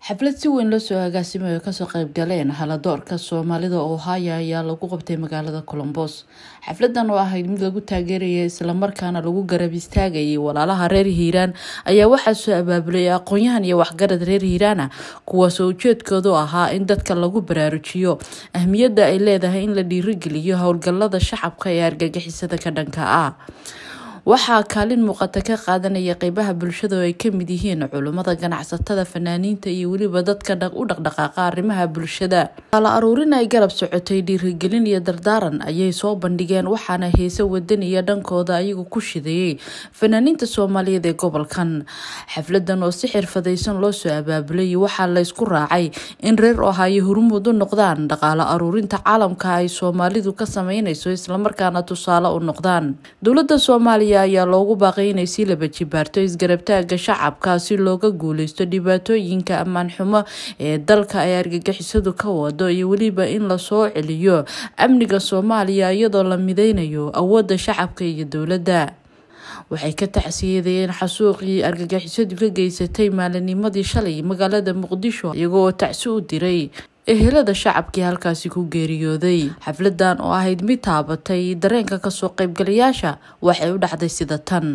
xaflad si weyn loo soo agaasimayo kasoo qaybgaleen haladoorka soomaalida oo haya ayaa lagu qabtay magaalada colombos xafladan oo ahayd mid lagu taageeraya islamarkaana lagu garab istaagayay walaalaha reer hiiraan ayaa waxaa soo abaabulay aqoon-yahan iyo waxgarad reer hiiraana kuwaasoo ujeedkoodu ahaa in dadka lagu baraarujiyo ahmiyadda ay leedahay in la dhiirigeliyo howlgalada shacabka ee argagixisada ka dhanka ah waxaa kaalin muuqata ka qaadanaya qeybaha bulshada oo ay kamid yihiin culummada ganacsatada fanaaniinta iyo weliba dadka u dhaqdhaqaaqa arrimaha bulshada qaala aruurin ay garab socotay dhiirigelin iyo dardaaran ayay soo bandhigeen waxaana heese wadaniya dhankooda ayagu ku shidayey fanaaniinta soomaaliyeed ee gobolkan xafladan oo si xirfadaysan loo soo abaabulay waxaa laysku raacay in reer ohaayo hormuud u noqdaan dhaqaalo aruurinta caalamka ay soomaalidu ka sameynayso islamarkaana tusaale u noqdaan dowlada soomaaliya ayaa loogu baaqay inay sii laba jibaarto isgarabtaaga shacabka si looga guuleysto dhibaatooyinka ammaan xumo ee dalka ay argagixisadu ka wado iyo weliba in lasoo celiyo amniga soomaaliya iyadoo la mideynayo awoodda shacabka iyo dowladda waxay ka tacsiyadayeen xasuuqii argagixisadu ka geysatay maalinimadii shalay magaalada muqdisho iyagoo tacsi u diray ehelada shacabkii halkaasi ku geeriyooday xafladan oo ahayd mid taabatay dareenka kasoo qaybgalayaasha waxay u dhacday sida tan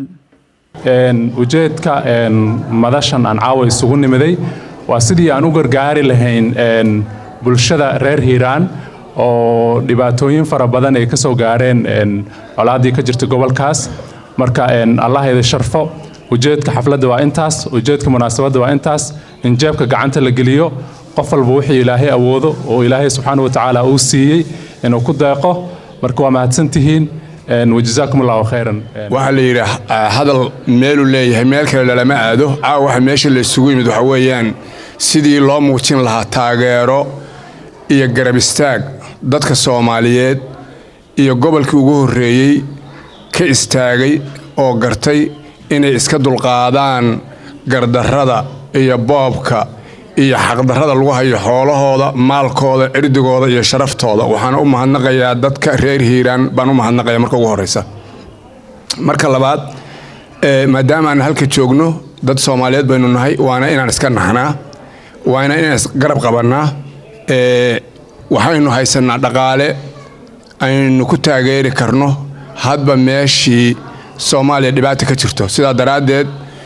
ujeedka madashan aan caawa isugu nimiday waa sidii aan u gargaari lahayn bulshada reer hiiraan oo dhibaatooyin fara badan ay ka soo gaareen colaaddii ka jirta gobolkaas marka allah ida sharfo ujeedka xafladda waa intaas ujeedka munaasabadda waa intaas in jeebka gacanta la geliyo qof walba wixii ilaahay awoodo oo ilaahay subxaana watacaala uu siiyey inuu ku deeqo marka waa mahadsantihiin wajazaakum allahu khayran waxaa la yidhi hadal meeluu leeyahay meel kale lalama aado caawa waxa meesha la isugu yimid waxa weeyaan sidii loo muujin lahaa taageero iyo garab istaag dadka soomaaliyeed iyo gobolkii ugu horreeyey ka istaagay oo gartay inay iska dulqaadaan gardarrada iyo boobka iyo xaqdarrada lagu hayo xoolahooda maalkooda cirdigooda iyo sharaftooda waxaana u mahadnaqayaa dadka reer hiiraan baan u mahadnaqaya marka ugu horreysa marka labaad maadaama aan halka joogno dad soomaaliyeed baynu nahay waana inaan iska naxnaa waana inaan isgarab qabannaa waxaynu haysannaa dhaqaale aynu ku taageeri karno hadba meeshii soomaaliya dhibaata ka jirto sidaa daraaddeed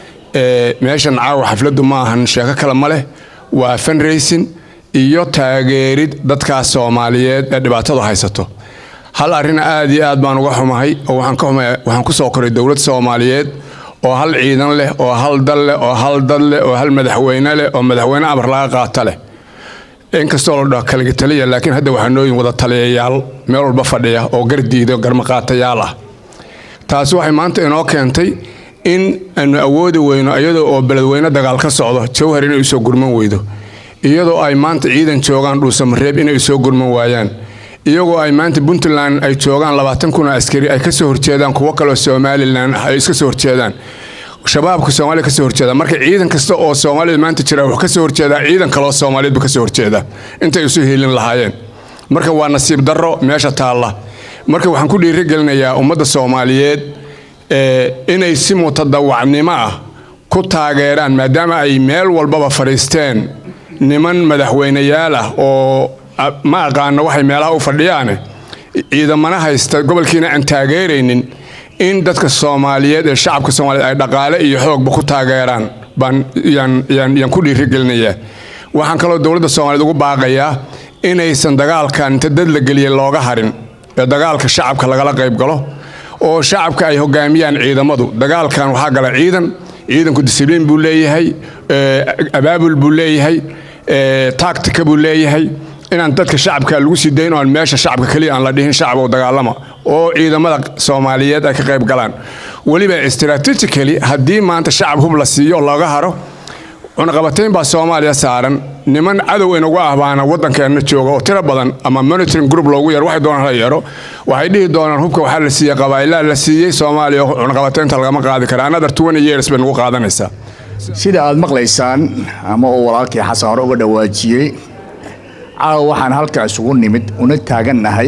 meeshan caawa xafladdu ma ahan sheeko kale ma leh waa fanraysin iyo taageerid dadkaas soomaaliyeed ee dhibaatadu haysato hal arrin aad iyo aad baan uga xumahay oo waxaan ku soo koray dowlad soomaaliyeed oo hal ciidan leh oo hal dal leh oo hal dad leh oo hal madaxweyne leh oo madaxweyne amar laga qaata leh inkastoo la dhaho kaliga taliya laakiin hadda waxaa nooyin wada taliyayaal meel walba fadhiya oo gardiida garmaqaatayaal ah taasi waxay maanta inoo keentay in aanu awoodi weyno iyadoo oo beledweyne dagaal ka socdo jawhar inay usoo gurman weydo iyadoo ay maanta ciidan joogaan dhuusamareeb inay usoo gurman waayaan iyagoo ay maanta puntland ay joogaan labaatan kun oo askari ay kasoo horjeedaan kuwo kaleo somalilan ay iska soo horjeedaan shabaabka soomaaliya kasoo horjeeda marka ciidan kasta oo soomaalida maanta jira wuxuu kasoo horjeedaa ciidan kaleo soomaaliyeedba kasoo horjeeda intay isu hiilin lahaayeen marka waa nasiib darro meesha taalla marka waxaan ku dhiirigelinayaa ummadda soomaaliyeed inay si mutadawacnimo ah ku taageeraan maadaama ay meel walbaba fadhiisteen niman madaxweyneyaal ah oo ma aqaano waxay meelaha u fadhiyaane ciidamana haysta gobolkiina aan taageeraynin in dadka soomaaliyeed ee shacabka soomaaliyeed ay dhaqaale iyo xoogba ku taageeraan baan yaan ku dhiirigelinayaa waxaan kaloo dowladda soomaaliyeed ugu baaqayaa inaysan dagaalkan inta dad la geliyay looga harin ee dagaalka shacabka lagala qayb galo oo shacabka ay hogaamiyaan ciidamadu dagaalkan waxaa gala ciidan ciidanku disibliin buu leeyahay abaabul buu leeyahay taagtika buu leeyahay inaan dadka shacabka lagu sii dayn oan meesha shacabka keliya aan la dhihin shacab oo dagaalama oo ciidamada soomaaliyeed ay ka qayb galaan weliba strategically haddii maanta shacab hub la siiyo looga haro cunaqabatayn baa soomaaliya saaran niman cadow inagu ah baana waddankeenna jooga oo tiro badan ama monitoring group loogu yeero waxay doonaan la yeero waxay dhihi doonaan hubka waxaa la siiyey qabaa'ilaa la siiyey soomaaliya cunaqabataynta lagama qaadi kara another twenty years bay nagu qaadanaysaa sida aad maqlaysaan ama uu walaalkii xasan hore uga dhawaajiyey caawa waxaan halkaa isugu nimid una taagannahay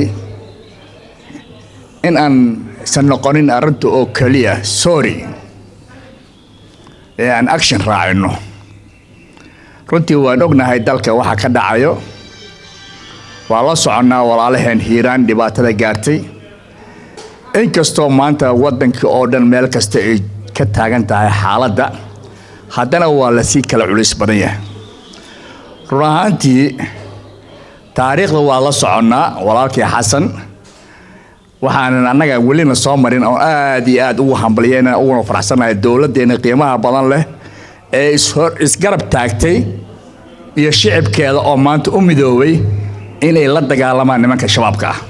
in aan isan noqonin arrinta oo keliya sorry ee aan action raacino runtii waan ognahay dalka waxa ka dhacayo waa la soconnaa walaalaheen hiiraan dhibaatada gaartay inkastoo maanta waddanka oo dhan meel kasta ay ka taagan tahay xaaladda haddana waa lasii kala culis badan yahay run ahaantii taariikhda waa la soconnaa walaalkii xasan waxaanan annaga welina soo marin oo aad iyo aad ugu hambalyeyna uguna faraxsanahay dowladdeena qiimaha badan leh ee ishor isgarab taagtay iyo shicibkeeda oo maanta u midoobay inay la dagaalamaan nimanka shabaabka ah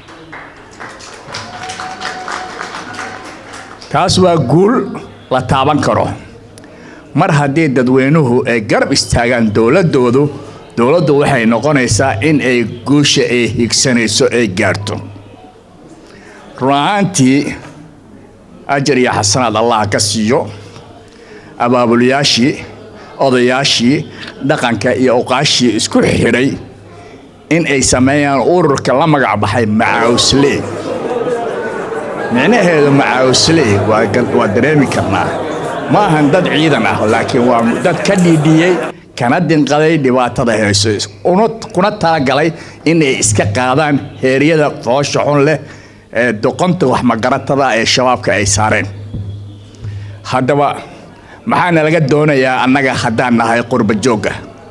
taas waa guul la taaban karo mar haddii dadweynuhu ay garab istaagaan dowladdoodu dowladdu waxay noqonaysaa in ay guusha ay higsanayso ay gaarto run ahaantii ajar iyo xasanaad allah ka siiyo abaabulayaashii odayaashii dhaqanka iyo uqaashii isku xidhay in ay sameeyaan ururka la magac baxay macaawsley micnaheedu macaawsley waa dareemi karnaa ma ahan dad ciidan ah laakiin waa dad ka dhiidhiyey kana dinqaday dhibaatada hayso kuna talagalay inay iska qaadaan heeryada foosha xun leh ee doqonta waxmagaratada ee shabaabka ay saareen haddaba maxaana laga doonayaa annaga haddaan nahay qurba joogga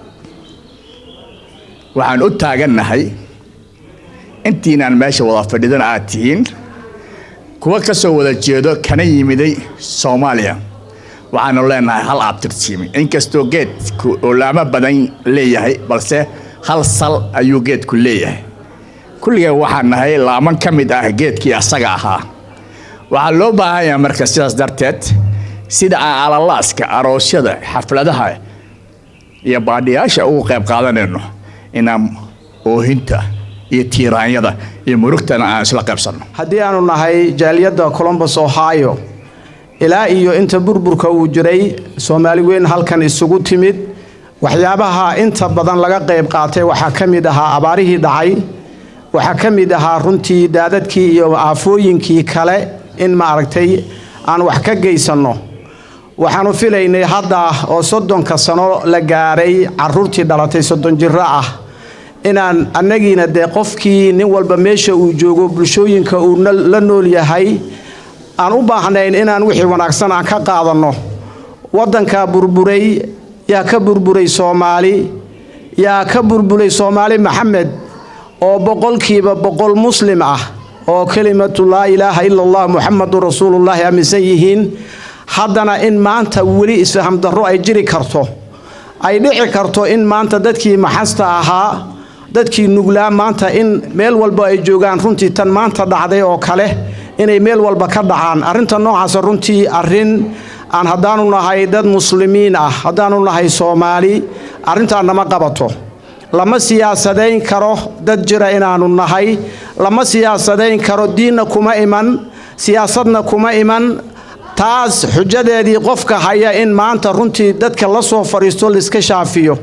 waxaan u taagannahay intiinaan meesha wada fadhidan aad tihiin kuwa ka soo wada jeedo kana yimiday soomaaliya waxaanu leenahay hal abtirtiimi inkastoo geedku olaamo badan leeyahay balse hal sal ayuu geedku leeyahay kulligeen waxaan nahay laaman ka mid ah geedkii asaga ahaa waxaa loo baahan yahay marka sidaas darteed sida aan alalaaska aroosyada xafladaha iyo baadhiyaasha ugu qayb qaadanayno inaan oohinta iyo tiiraanyada iyo murugtana aan isla qaybsanno haddii aanu nahay jaaliyadda colombus ohio ilaa iyo inta burburka uu jiray soomaali weyn halkan isugu timid waxyaabaha inta badan laga qayb qaatay waxaa ka mid ahaa abaarihii dhacay waxaa ka mid ahaa runtii daadadkii iyo aafooyinkii kale in maaragtay aan wax ka geysanno waxaanu filaynay hadda oo soddonka sano la gaaray caruurtii dhalatay soddon jiro ah inaan annagiina dee qofkii nin walba meesha uu joogo bulshooyinka uu la nool yahay aan u baahnayn inaan wixii wanaagsan aan ka qaadanno waddanka burburay yaa ka burburay soomaali yaa ka burburay soomaali maxamed oo boqolkiiba boqol muslim ah oo kelimatu laa ilaaha ila allah muxamadun rasuulullaahi aaminsan yihiin haddana in maanta weli isfaham darro ay jiri karto ay dhici karto in maanta dadkii maxasta ahaa dadkii nuglaa maanta in meel walba ay joogaan runtii tan maanta dhacday oo kale inay meel walba ka dhacaan arrinta noocaasa runtii arrin aan haddaanu nahay dad muslimiin ah haddaanu nahay soomaali arrintaa nama qabato lama siyaasadayn karo dad jira inaannu nahay lama siyaasadayn karo diinna kuma iman siyaasadna kuma iman taas xujadeedii qofka haya in maanta runtii dadka la soo fadhiisto laiska shaafiyo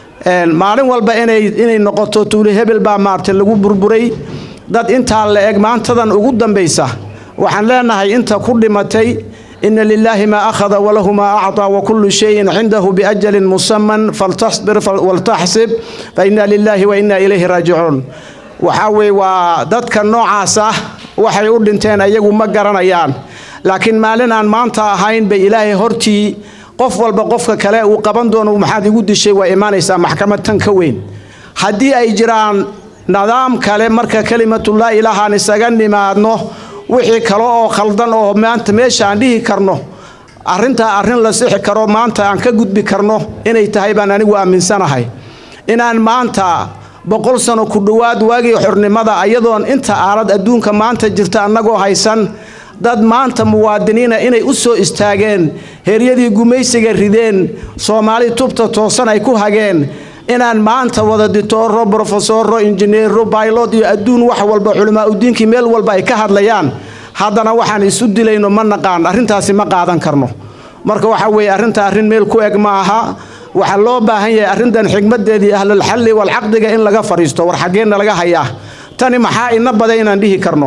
maalin walba inay noqoto tuuli hebel baa maartay lagu burburay dad intaa la eg maantadan ugu dambaysa waxaan leenahay inta ku dhimatay ina lilaahi maa akhada walahu maa acطaa wakullu shayin cindahu biajalin musaman faltasbir waltaxsib fa ina lilaahi wa ina ilayhi raajicuun waxaa weye waa dadka noocaas ah waxay u dhinteen ayagu ma garanayaan laakiin maalin aan maanta ahayn bay ilaahay hortii qof walba qofka kale uu qaban doono maxaad igu dishay waa imaanaysaa maxkamad tan ka weyn haddii ay jiraan nidaam kale marka kelimatullah ilaahaan isaga nimaadno wixii kale oo khaldan oo maanta meesha aan dhihi karno arrintaa arrin la sixi karo maanta aan ka gudbi karno inay tahay baan anigu aaminsanahay inaan maanta boqol sano ku dhowaad waagii xornimada ayadoon inta aalad adduunka maanta jirta annagoo haysan dad maanta muwaadiniina inay u soo istaageen heeryadii gumaysiga rideen soomaali tubta toosan ay ku hageen inaan maanta wada ditooro brofesoro injineero baylod iyo adduun wax walba culimaa udiinkii meel walba ay ka hadlayaan haddana waxaan isu dilayno ma naqaan arrintaasi ma qaadan karno marka waxa weeye arrinta arrin meel ku eg ma aha waxaa loo baahan yahay arrintan xigmadeedii ahlulxalli walcaqdiga in laga fadhiisto war xaggeenna laga hayaa tani maxaa ina baday inaan dhihi karno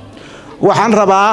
waxaan rabaa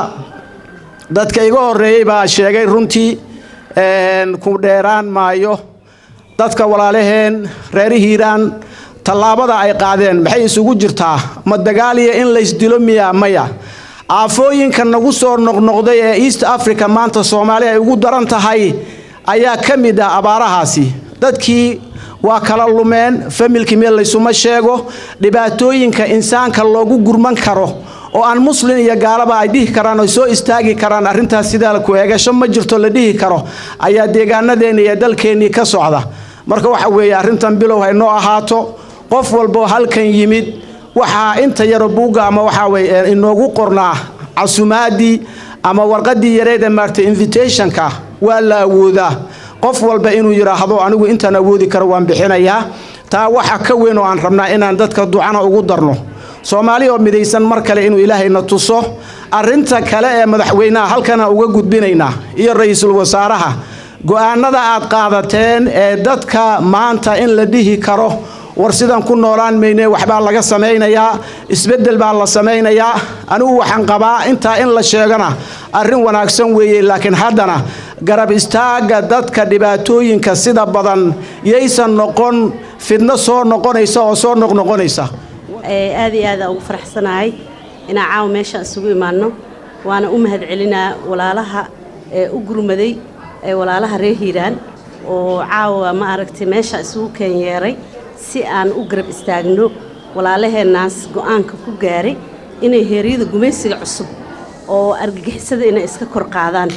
dadka iga horreeyey baa sheegay runtii ku dheeraan maayo dadka walaalaheen reer hiiraan tallaabada ay qaadeen maxay isugu jirtaa ma dagaaliya in laysdilo miya maya aafooyinka nagu soo noqnoqday ee east africa maanta soomaali ay ugu daran tahay ayaa ka mid ah abaarahaasi dadkii waa kala lumeen familkii meel laysuma sheego dhibaatooyinka insaanka loogu gurman karo oo aan muslin iyo gaalaba ay dhihi karaan oo soo istaagi karaan arrintaas sidaa ku eegasho ma jirto la dhihi karo ayaa deegaanadeenni iyo dalkeennii ka socda marka waxa weeye arrintan bilow haynoo ahaato qof walboo halkan yimid waxaa inta yaro buugga ama waxaa weye inoogu qornaa casumaadii ama warqadii yareeda maarta invitationka waa la awoodaa qof walba inuu yidhaahdo anigu intaan awoodi karo waan bixinayaa taa waxa ka weyn oo aan rabnaa inaan dadka ducana ugu darno soomaali oo midaysan mar kale inuu ilaahayna tuso arrinta kale ee madaxweynaha halkana uga gudbinaynaa iyo ra-iisul wasaaraha go-aanada aad qaadateen ee dadka maanta in la dhihi karo war sidan ku noolaan mayne waxbaa laga samaynayaa isbeddel baa la samaynayaa anigu waxaan qabaa intaa in la sheegana arrin wanaagsan weeye laakiin haddana garab istaagga dadka dhibaatooyinka sida badan yaysan noqon fidno soo noqonaysa oo soo noqnoqonaysa aad iyo aada ugu faraxsanahay inaan caawa meeshaan isugu imaanno waana u mahad celinaa walaalaha ee u gurmaday ee walaalaha reer hiiraan oo caawa ma aragtay meesha isugu keenyeeray si aan u garab istaagno walaalaheennaas go'aanka ku gaaray inay heeryada gumaysiga cusub oo argagixisada inay iska kor qaadaan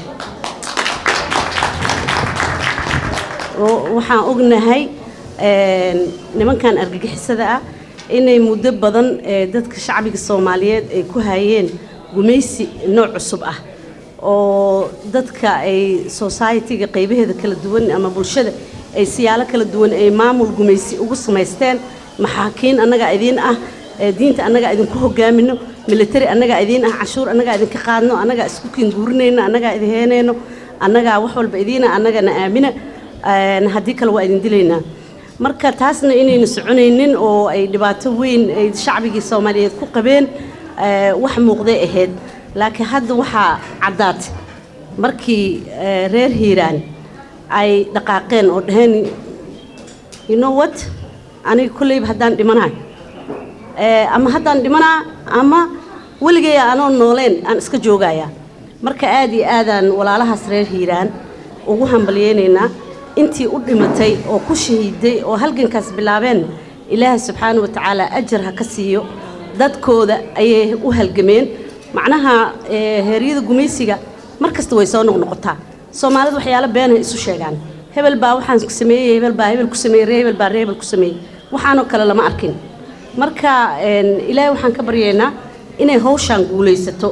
waxaan ognahay nimankan argagixisada ah inay muddo badan dadka shacbiga soomaaliyeed ay ku hayeen gumaysi nooc cusub ah oo dadka ay society-ga qaybaheeda kala duwan ama bulshada ay siyaalo kala duwan ay maamul gumaysi ugu samaysteen maxaakiin annagaa idiin ah diinta annagaa idinku hogaamino military annagaa idiin ah canshuur annagaa idinka qaadno annagaa isku kinguurinayno annagaa idin heenayno annagaa wax walba idiina annagana aamina haddii kale waa idin dilaynaa marka taasna inayna soconaynin oo ay dhibaato weyn ay shacbigii soomaaliyeed ku qabeen wax muuqday ahayd laakiin hadda waxaa caddaatay markii reer hiiraan ay dhaqaaqeen oo dhaheen you know what aniga kolleyba haddaan dhimanahay ama haddaan dhimanaa ama weligay anoo nooleen aan iska joogayaa marka aad iyo aadaan walaalahaas reer hiiraan ugu hambalyeynaynaa intii u dhimatay oo ku shahiiday oo halgankaas bilaabeen ilaahay subxaana wa tacaala ajar ha ka siiyo dadkooda ayay u halgameen macnaha heeryada gumaysiga mar kasta way soo noqnoqotaa soomaalida waxyaalo beenhay isu sheegaan hebel baa waxaan ku sameeyey hebel baa hebel ku sameeyey ree hebel baa ree hebel ku sameeyey waxaanoo kale lama arkin marka ilaahay waxaan ka baryaynaa inay hawshaan guulaysato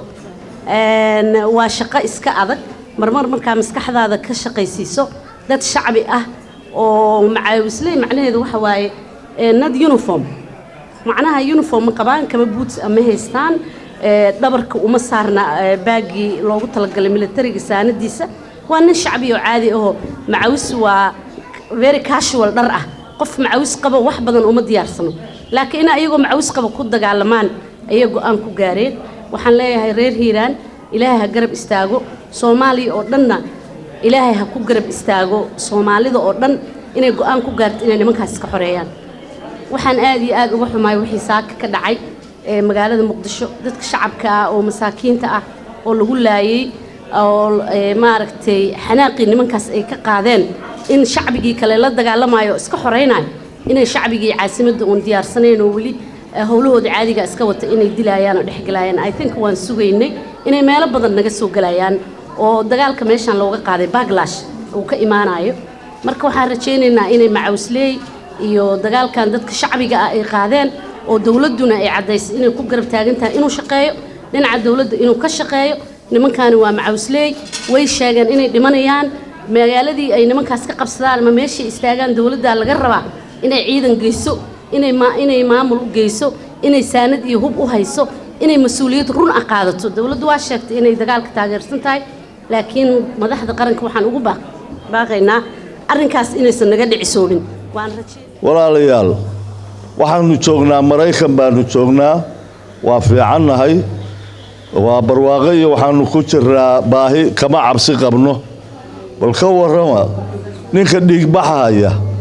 waa shaqo iska adag marmar markaa maskaxdaada ka shaqaysiiso dad shacbi ah oo macaawisley macnaheedu waxa waaye nad uniform macnaha uniform ma qabaan kama boots ama haystaan dhabarka uma saarna baagii loogu talagalay militariga saanadiisa waa nin shacbi oo caadi ahoo macawis waa very casual dhar ah qof macawis qaba wax badan uma diyaarsano laakiin in ayagoo macawis qaba ku dagaalamaan ayay go-aan ku gaareen waxaan leeyahay reer hiiraan ilaahay ha garab istaago soomaaliya oo dhanna ilaahay ha ku garab istaago soomaalida oo dhan inay go-aan ku gaarto inay nimankaas iska xoreeyaan waxaan aad iyo aad uga xumaay wixii saaka ka dhacay ee magaalada muqdisho dadka shacabka ah oo masaakiinta ah oo lagu laayey oo maaragtay xanaaqii nimankaas ay ka qaadeen in shacbigii kale la dagaalamayo oo iska xoreynayo inay shacbigii caasimadda uun diyaarsanayn oo weli howlahooda caadiga iska wata inay dilayaan oo dhexgelayaan i think waan sugaynay inay meelo badan naga soo gelayaan oo dagaalka meeshaan looga qaaday baglash uu ka imaanayo marka waxaan rajaynaynaa inay macawsleey iyo dagaalkan dadka shacbiga ah ay qaadeen oo dowladduna ay caddaysay inay ku garab taagan tahay inuu shaqeeyo dhinaca dowladda inuu ka shaqeeyo nimankaani waa macawsleey way sheegeen inay dhimanayaan magaaladii ay nimankaas ka qabsadaan ama meeshay istaagaan dowladdaa laga rabaa inay ciidan geyso inay inay maamul u geyso inay saanad iyo hub u hayso inay mas-uuliyad run ah qaadato dowladdu waa sheegtay inay dagaalka taageersan tahay laakiin madaxda qaranka waxaan ugu baaqaynaa arrinkaas inaysan naga dhicisoonin walaalayaal waxaanu joognaa maraykan baanu joognaa waa fiicannahay waa barwaaqo iyo waxaanu ku jiraa baahi kama cabsi qabno bal ka warrama ninka dhiigbaxahaya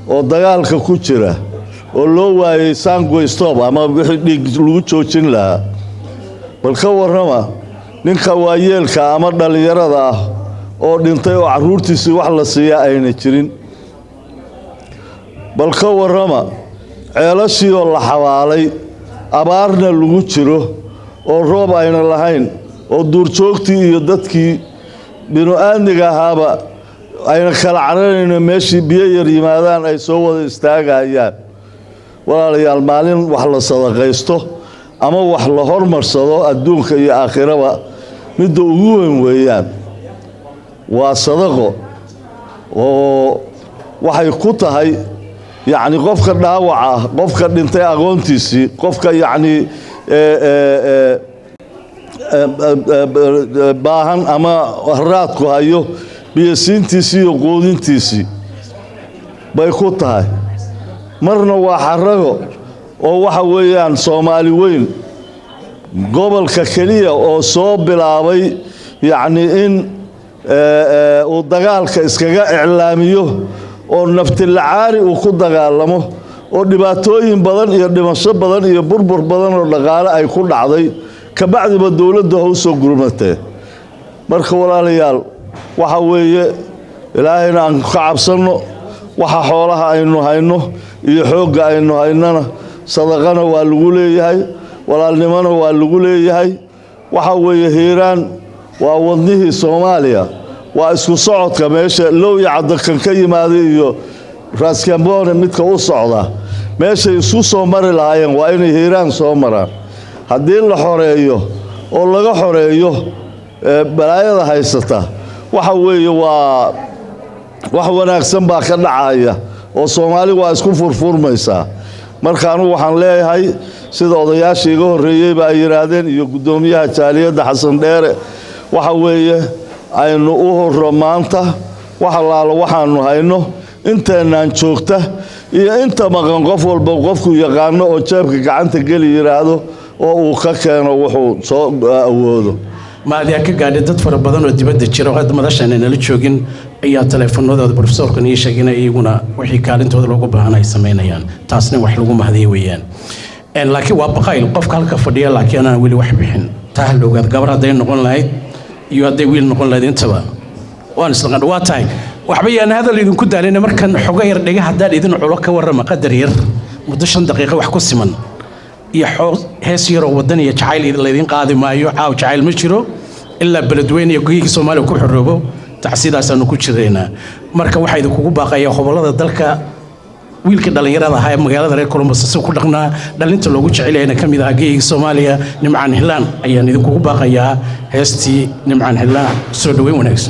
oo dagaalka ku jira oo loo waayey sangoy stop ama wixii dhiig lagu joojin lahaa bal ka warrama ninka waayeelka ama dhallinyarada ah oo dhintay oo carruurtiisii wax la siiyaa ayna jirin bal ka warrama ceelashii oo la xabaalay abaarna lagu jiro oo roob ayna lahayn oo duurjoogtii iyo dadkii binu-aadmiga ahaaba ayna kala caranayno meeshii biyo yar yimaadaan ay soo wada istaagayaan walaalayaal maalin wax la sadaqaysto ama wax la hormarsado adduunka iyo aakhiraba midda ugu weyn weeyaan waa sadaqo oo waxay ku tahay yacni qofka dhaawac ah qofka dhintay aqoontiisii qofka yacni baahan ama haraadku hayo biyosiintiisii iyo quudintiisii bay ku tahay marna waa xarago oo waxa weeyaan soomaali weyn gobolka keliya oo soo bilaabay yacni in uu dagaalka iskaga iclaamiyo oo naftilacaari uu ku dagaalamo oo dhibaatooyin badan iyo dhimasho badan iyo burbur badan oo dhaqaale ay ku dhacday kabacdiba dowladdu ha u soo gurmatee marka walaalayaal waxa weeye ilaahayna aan ka cabsanno waxa xoolaha aynu hayno iyo xoogga aynu haynona sadaqana waa lagu leeyahay walaalnimona waa lagu leeyahay waxa weeye hiiraan waa wadnihii soomaaliya waa isku socodka meesha lowya caddakan ka yimaada iyo raskambone midka u socda meeshay isu soo mari lahaayeen waa inay hiiraan soo maraan haddii la xoreeyo oo laga xoreeyo balaayada haysata waxa weeye waa wax wanaagsan baa ka dhacaya oo soomaali waa isku furfurmaysaa marka anugu waxaan leeyahay sida odayaashii iga horreeyeyba ay yidhaahdeen iyo guddoomiyaha jaaliyadda xasan dheere waxa weeye aynu u horro maanta wax allaalo waxaannu hayno inteennaan joogta iyo inta maqan qof walba qofku yaqaano oo jeebka gacanta geli yidhaahdo oo uu ka keeno wuxuu soo awoodo maadiyaa ka gaadhay dad fara badan oo dibadda jira oo hadda madashaana nala joogin ayaa taleefanadooda brofesorkan ii sheegina iyaguna wixii kaalintooda loogu baahan ay samaynayaan taasna wax lagu mahdiya weeyaan laakiin waa baqayl qofka halka fadhiya laakiin anaan weli wax bixin taa ha la ogaad gabar hadday noqon lahayd iyo hadday wiil noqon lahayd intaba waan isla waa tahay waxba yaan hadal idinku daalina markan xogo yar dhiga haddaan idin culo ka warrama qadar yar muddo shan daqiiqo wax ku siman iyo hees yaroo wadan iyo jacayl laydin qaadi maayo caaw jacayl ma jiro ilaa beledweyne iyo goyigii soomaaliya ku xoroobo tacsiidaasaanu ku jiraynaa marka waxaa idinkugu baaqaya hobolada dalka wiilkii dhallinyarada ahaa ee magaalada reer columbus si ku dhaqnaa dhalinta loogu jecelayana ka mid ahaa geeyigii soomaaliya nimcaan hilaan ayaan idinkugu baaqayaa heestii nimcaan hilaan soo dhoweyn wanaagsan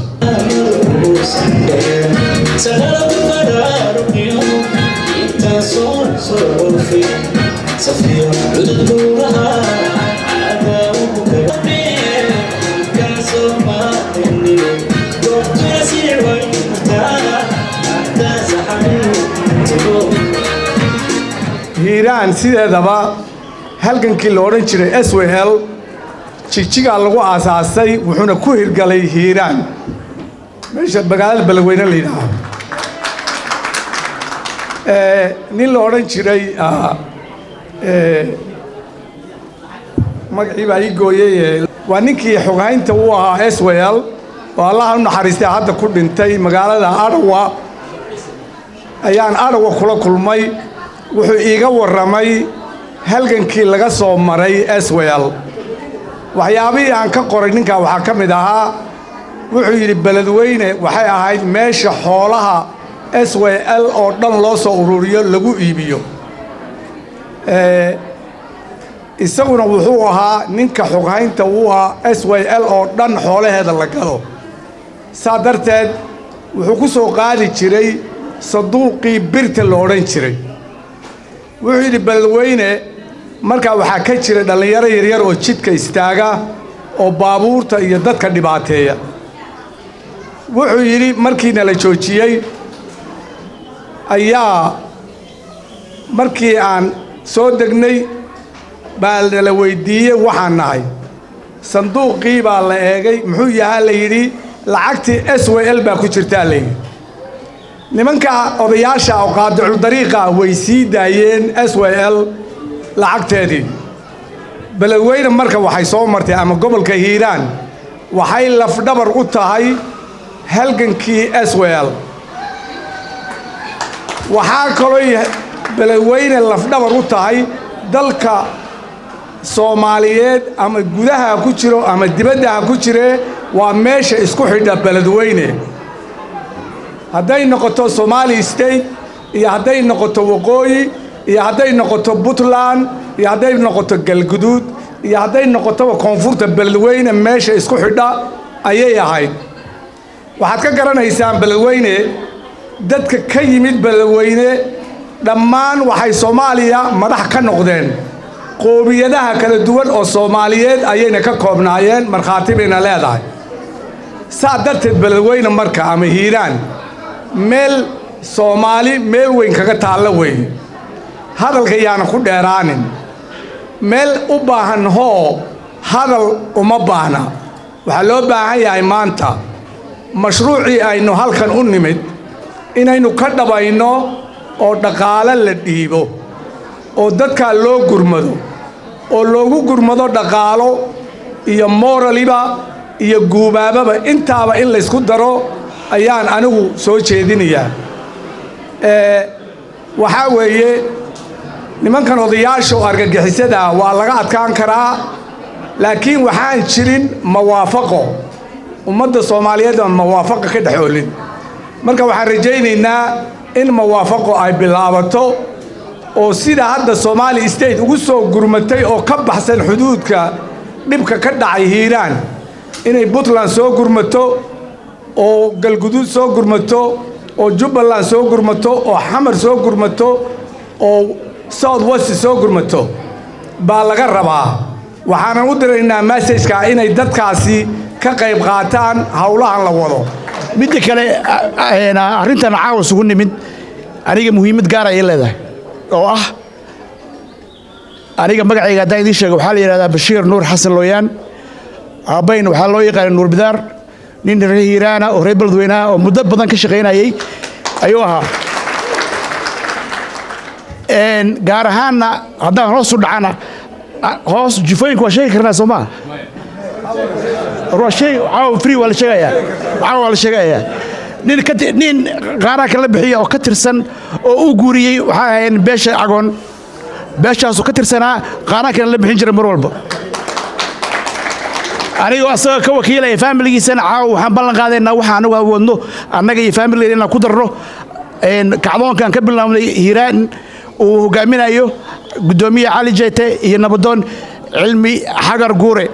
سفير عدد نورها عداوك كان سوما إني قلت يسير ويمتانا حتى زحمي hiiraan sideedaba halgankii la odhan jiray s w l jigjigaa lagu aasaasay wuxuuna ku hirgalay hiiraan meesha magaalada beledweyne la yidhaaho nin la odhan jiray magacii baa ii gooyey waa ninkii xoghaynta u ahaa s w l oo allaha u naxariistay hadda ku dhintay magaalada adhawa ayaan adhawa kula kulmay wuxuu iiga warramay halgankii laga soo maray s w l waxyaabihii aan ka qoray ninkaa waxaa ka mid ahaa wuxuu yidhi beledweyne waxay ahayd meesha xoolaha s w l oo dhan loo soo ururiyo lagu iibiyo isaguna wuxuu ahaa ninka xoghaynta uu ahaa s w l oo dhan xoolaheeda la galo saa darteed wuxuu ku soo qaadi jiray saduuqii birta la odhan jiray wuxuu yidhi beledweyne markaa waxaa ka jira dhallinyaro yaryar oo jidka istaaga oo baabuurta iyo dadka dhibaateeya wuxuu yidhi markiina la joojiyey ayaa markii aan soo degnay baa nala weyddiiyey waxaan nahay sanduuqii baa la eegay muxuu yahaa la yidhi lacagtii s w l baa ku jirtaa layidhi nimanka odayaasha oo qaadicul dariiqa way sii daayeen s w l lacagteedii beledweyne marka waxay soo martay ama gobolka hiiraan waxay lafdhabar u tahay halgankii s w l waxaa kalooy beledweyne lafdhabar u tahay dalka soomaaliyeed ama gudaha ku jiro ama dibadda ha ku jiree waa meesha isku xidha beledweyne hadday noqoto somali state iyo hadday noqoto waqooyi iyo hadday noqoto puntland iyo hadday noqoto galguduud iyo hadday noqotoba koonfurta beledweyne meesha isku xidha ayay ahayd waxaad ka garanaysaan beledweyne dadka ka yimid beledweyne dhammaan waxay soomaaliya madax ka noqdeen qoomiyadaha kala duwan oo soomaaliyeed ayayna ka koobnaayeen markhaati bayna leedahay saa darteed beledweyne marka ama hiiraan meel soomaali meel weyn kaga taalla weeye hadalka yaana ku dheeraanin meel u baahan hoo hadal uma baahna waxaa loo baahan yahay maanta mashruucii aynu halkan u nimid inaynu ka dhabayno oo dhaqaale la dhiibo oo dadkaa loo gurmado oo loogu gurmado dhaqaalo iyo mooraliba iyo guubaababa intaaba in laysku daro ayaan anigu soo jeedinayaa waxaa weeye nimankan odayaasha oo argagixisada waa laga adkaan karaa laakiin waxaan jirin mawaafaqo ummadda soomaaliyeed aan mawaafaqa ka dhex olin marka waxaan rajaynaynaa in mawaafaqo ay bilaabato oo sida hadda soomaali state ugu soo gurmatay oo ka baxsan xuduudka dhibka ka dhacay hiiraan inay puntland soo gurmato oo galguduud soo gurmato oo jubbaland soo gurmato oo xamar soo gurmato oo south west soo gurmato baa laga rabaa waxaanan u diraynaa massajka inay dadkaasi ka qayb qaataan howlahan la wado midda kale arrintan caawa isugu nimid aniga muhiimad gaar ayay leedahay oo ah aniga magacayga haddaan idiin sheega waxaa la yidhahdaa bashiir nuur xasan looyaan aabbayn waxaa loo yaqaana nuur bidaar nin reer hiiraana oo reer beledweynaha oo muddo badan ka shaqaynayay ayuu ahaa gaar ahaanna haddaan hoos u dhacana hoos jifooyinka waa sheegi karnaa soo maa waa shay caawa free waa la sheegayaa caawa waa la sheegayaa nin ka nin qaaraha kala bixiya oo ka tirsan oo u guuriyey waxaa ahayn beesha cagoon beeshaasoo ka tirsanaa qaaraha kale la bixin jiray mar walba anigoo asagoo ka wakiilaya faamiligiisana caawa waxaan ballan qaadaynaa waxa anagu awoodno annaga iyo faamiligeena inaan ku darno kacdoonkan ka bilaabnay hiiraan uu hogaaminayo guddoomiye cali jeyte iyo nabadoon cilmi xagar guure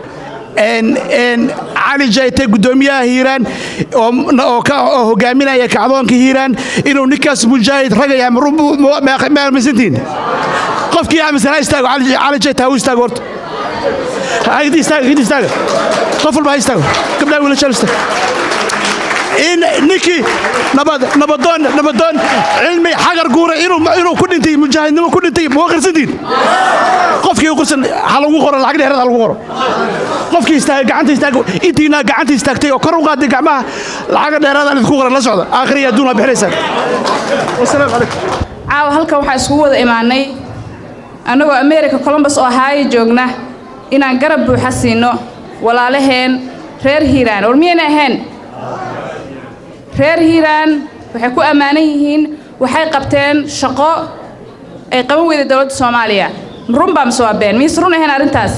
cali jayte guddoomiyaha hiiraan oo hogaaminaya kacdoonka hiiraan inuu ninkaas mujaahid ragaya masantiin qofkii aaminsan ha istaago cali jayte ha u istaago horta hidi istaaga hidi istaaga qof walba ha istaago gabdhaha wiilashaan istaago in ninkii nabadoon nabadoon cilmi xagar guure inuu ku dhintay mujaahidnimo ku dhintay ma qirsantiin qofkii qirsan ha lagu qoro lacag dheerad ha lagu qoro qofkii istaaga gacanta istaaga intiina gacanta istaagtay oo kor u qaaday gacmaha lacaga dheeraad aan idinku qoran la socda aakhiriya adduun waa bixinaysaan wasalaamu calaykum caawa halkan waxaa iskugu wada imaanay annagoo america colombus oo ahaayo joogna inaan garab buuxa siino walaalaheen reer hiiraan war miyayna ahayn reer hiiraan waxay ku ammaanan yihiin waxay qabteen shaqo ay qaban weyday dowladda soomaaliya run baa mise waa been miyse run ahayn arrintaas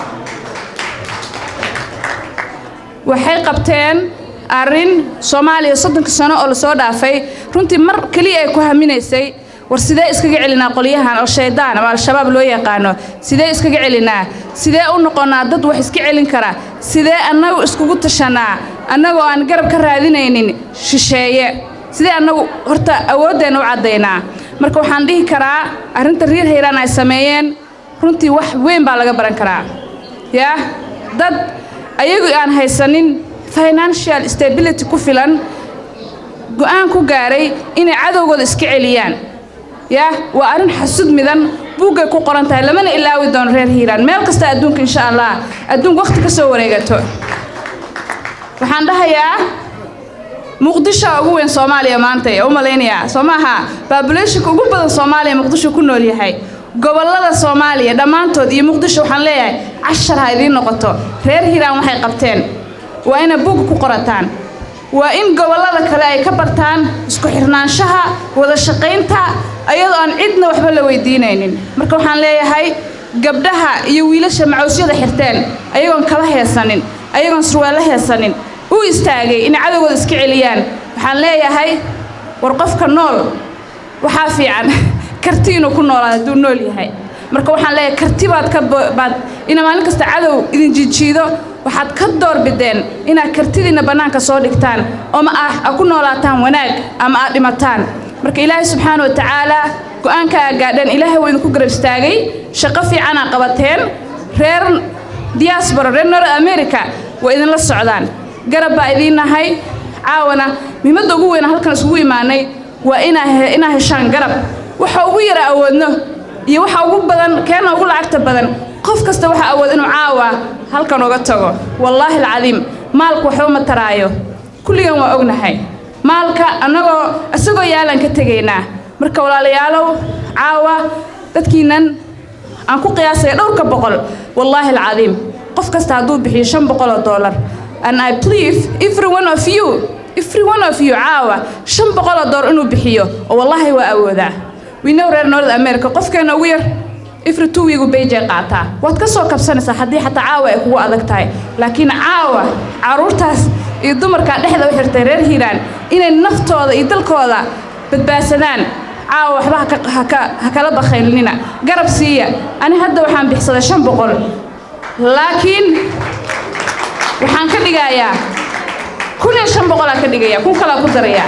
waxay qabteen arrin soomaaliya soddonka sano oo lasoo dhaafay runtii mar keliya ay ku haminaysay war sidee iskaga celinaa qolyahan oo shaydaan ama al-shabaab loo yaqaano sidee iskaga celinaa sidee u noqonnaa dad wax iska celin kara sidee annagu iskugu tashanaa annagoo aan garab ka raadinaynin shisheeye sidee annagu horta awooddeenna u caddaynaa marka waxaan dhihi karaa arrinta riir hayraan ay sameeyeen runtii wax weyn baa laga baran karaa yaa dad ayagu aan haysanin financial stability ku filan go'aan ku gaaray inay cadowgooda iska celiyaan yaa waa arrin xasud midan buuggay ku qoran tahay lamana ilaawi doono reer hiiraan meel kasta adduunka insha allah adduunka wakhti ka soo wareegato waxaan dhahayaa muqdisho ugu weyn soomaaliya maanta ee u malaynayaa soo maaha baabulationka ugu badan soomaaliya muqdisho ku nool yahay gobollada soomaaliya dhammaantood iyo muqdisho waxaan leeyahay cashar ha idiin noqoto reer hiiraan waxay qabteen waa inay buga ku qorataan waa in gobollada kale ay ka bartaan isku xirnaanshaha wada shaqaynta ayadoo aan cidna waxba la weydiinaynin marka waxaan leeyahay gabdhaha iyo wiilasha macawsyada xirteen ayagoon kaba heesanin ayagoon surwaallo heesanin u istaagay inay cadowgooda iska celiyaan waxaan leeyahay war qofka nool waxaa fiican karti inuu ku noolaado hadduu nool yahay marka waxaan leeyahay karti baad ka baad ina maalin kasta cadow idin jijiido waxaad ka doorbideen inaad kartidiinna bannaanka soo dhigtaan oo ma ah a ku noolaataan wanaag ama aad dhimataan marka ilaahay subxaana wa tacaalaa go'aanka aa gaadheen ilaahay waa idinku garab istaagay shaqo fiicanaa qabateen reer diaspora reer north america waa idinla socdaan garab baa idiin nahay caawana muhiimadda ugu weyna halkan isugu imaanay waa inaa heshaan garab waxa ugu yara awoodno iyo waxa ugu badan keena ugu lacagta badan qof kasta waxa awood inuu caawa halkan uga tago wallaahi alcadiim maalku waxba ma taraayo kulligan waa ognahay maalka annagoo isagoo yaalaan ka tegaynaa marka walaalayaalow caawa dadkiinan aan ku qiyaasaya dhowrka boqol wallaahi alcadiim qof kasta hadduu bixiyo shan boqol oo dollar and I believe every one of you every one of you caawa shan boqol oo dollar inuu bixiyo oo wallaahi waa awoodaa we know reer north america qofkeena ugu yar every two week bayjay qaataa waad ka soo kabsanaysaa haddii xataa caawa ay kugu adag tahay laakiin caawa caruurtaas iyo dumarkaa dhexda u xirtay reer hiiraan inay naftooda iyo dalkooda badbaadsadaan caawa waxba ha kala bakhaylnina garab siiya ani hadda waxaan bixsaday shan boqol laakiin waxaan ka dhigayaa kun iyo shan boqolaa ka dhigaya kun kalaa ku darayaa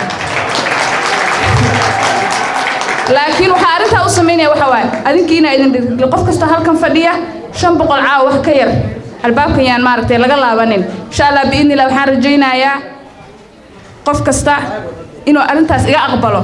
laakiin waxaa arrintaa u samaynaya waxa waaye adinkiina idin dhirgil qof kasta halkan fadhiya shan boqol caawa wax ka yar albaabkan yaan maaragtay laga laabanin insha allah biidnillah waxaan rajaynayaa qof kasta inuu arrintaas iga aqbalo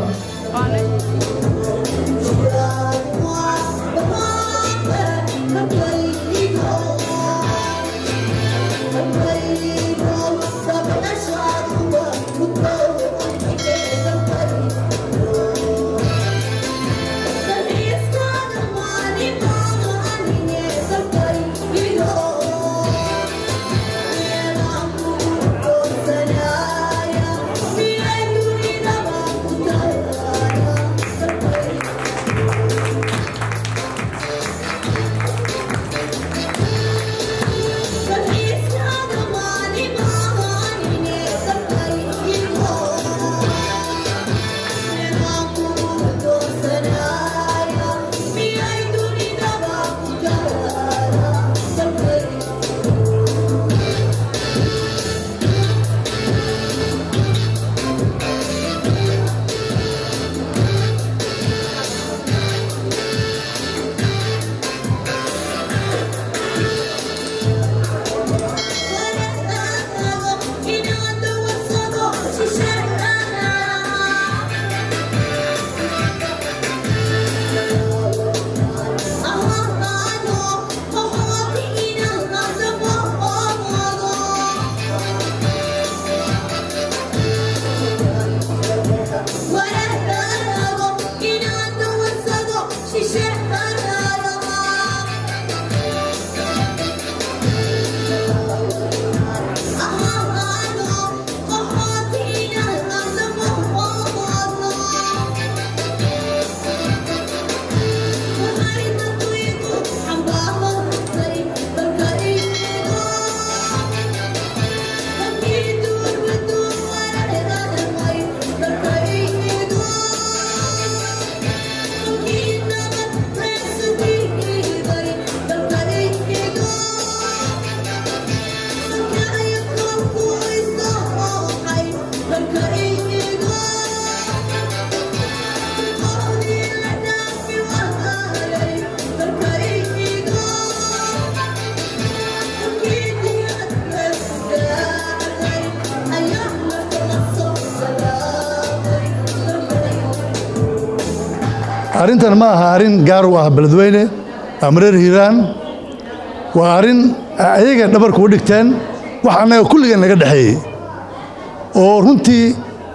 arrintan ma aha arrin gaar u ah beledweyne ama reer hiiraan waa arrin ayaga dhabarku u dhigteen wax annaga kulligeen naga dhexeeyey oo runtii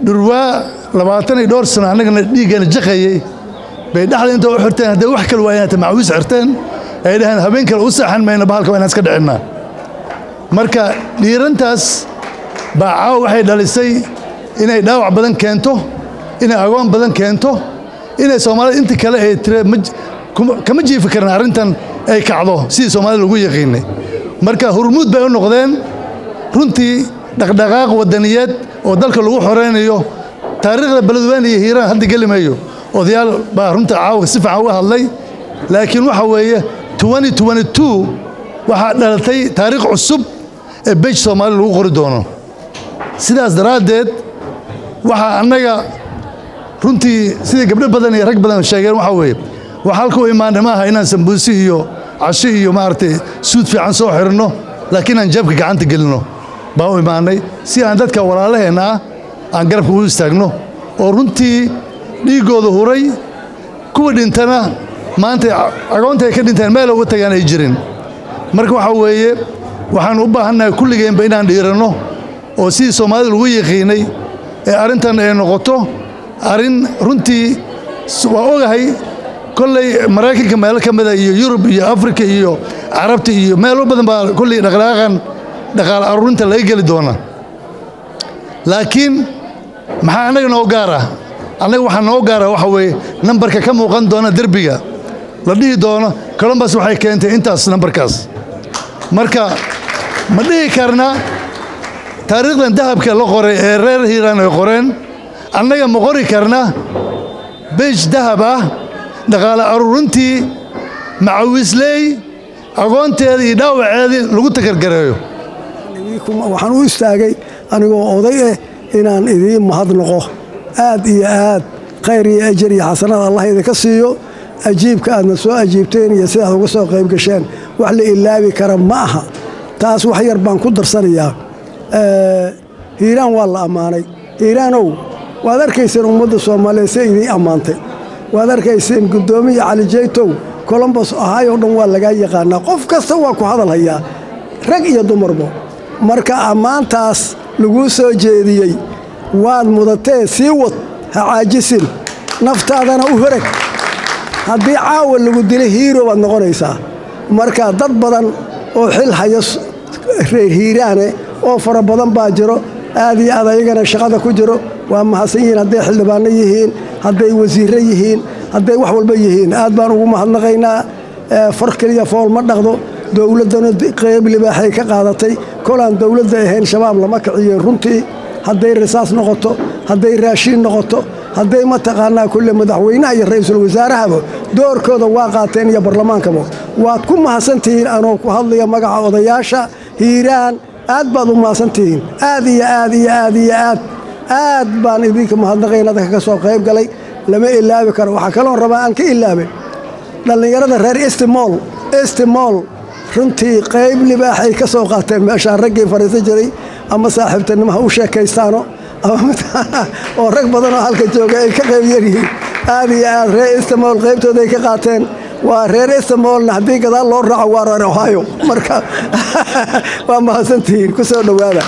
dhurwaa labaatan iyo dhowr sano annagana dhiiggana jaqayey bay dhexda inta u xirteen hadday wax kale waayeen hata macawiis xirteen ay dhaheen habeen kale u seexan mayna bahalka waa inaan iska dhicinnaa marka dhiirantaas baa caawa waxay dhalisay inay dhaawac badan keento inay agoon badan keento inay soomaalida inta kale ay tire kama jiifi karin arrintan ay kacdo sidii soomaalida lagu yaqiinay marka hurmuud bay u noqdeen runtii dhaqdhaqaaq wadaniyeed oo dalka lagu xoreynayo taariikhda beledweyne iyo hiiraan hadda geli mayo odayaal baa runta caawa si fiican uga hadlay laakiin waxa weeye waxaa dhalatay taariikh cusub ee bej soomaali lagu qori doono sidaas daraaddeed waxaa annaga runtii sidai gabdho badan iyo rag badan sheegeen waxaa weeye wax halka u imaanay maaha inaan sambuusi iyo casho iyo maaragtay suud fiican soo xirno laakiin aan jeebka gacanta gelinno baa u imaanay si aan dadka walaalaheenna ah aan garabka u istaagno oo runtii dhiiggooda huray kuwa dhintana maanta agoonta ay ka dhinteen meel uga tagaan ay jirin marka waxaa weeye waxaan u baahannahay kulligeenba inaan dhiiranno oo sidii soomaalida lagu yaqiinay ee arrintan ay noqoto arrin runtii waa ogahay kolley maraykanka meelo ka mida iyo yurub iyo afrika iyo carabta iyo meelo badan baa kolley dhaqdhaqaaqan dhaqaale aruurinta laga geli doona laakiin maxaa annaga noo gaara annaga waxaa noo gaara waxa weeye nambarka ka muuqan doona derbiga la dhihi doono colombus waxay keentay intaas nambarkaas marka ma dhihi karna taariikhdan dahabka la qoray ee reer hiiraan ay qoreen annaga ma qori karna beej dahab ah dhaqaale aruurintii macawisley agoonteeda iyo dhaawaceedii lagu takargareeyo waxaan u istaagay anigoo oday eh inaan idiin mahadnaqo aad iyo aad khayr iyo ajar iyo xasanad allah idinka siiyo ajiibka aadna soo ajiibteen iyo sidaad uga soo qayb gasheen wax la ilaabi kara ma aha taas wax yar baan ku darsanayaa hiiraan waa la ammaanay hiiraanow waad arkayseen ummadda soomaaliyeed se idiin ammaantay waad arkayseen guddoomiya cali jeytow colombos ahayoo dhan waa lagaa yaqaanaa qof kasta waa ku hadal hayaa rag iyo dumarba marka ammaantaas laguu soo jeediyey waad mudatee sii wad ha caajisin naftaadana u horag haddii caawa lagu dila hiiro baad noqonaysaa marka dad badan oo xil hayo reer hiiraane oo fara badan baa jiro aad iyo aad ayagana shaqada ku jiro waa mahadsan yihiin hadday xildhibaanno yihiin hadday wasiirro yihiin hadday wax walba yihiin aad baan ugu mahadnaqaynaa far keliya fool ma dhaqdo dowladdana qeyb libaaxay ka qaadatay kolaan dowladda ahayn shabaab lama kiciyeen runtii hadday risaas noqoto hadday raashiin noqoto hadday mataqaanaa kulle madaxweynaha iyo ra'iisul wasaarahaba doorkooda waa qaateen iyo barlamaankaba waad ku mahadsantihiin anoo ku hadlaya magaca odayaasha hiiraan aad baad u mahadsantihiin aad iyo aad iyo aad iyo aad aad baan idinka mahadnaqayn dadka ka soo qayb galay lama ilaabi karo waxaa kaloon rabaa aan ka ilaabin dhallinyarada reer istimool istimool runtii qayb libaaxay ka soo qaateen meeshaan raggii fariisan jiray ama saaxiibtinimaha u sheekaystaano oo rag badanoo halka jooga ay ka qayb yaryihiin aad iyo aad reer istimool qaybtooda ay ka qaateen waa reer istimoolna haddii gadaal loo raaco waa reer ohio marka waa mahadsantihiin ku soo dhowaada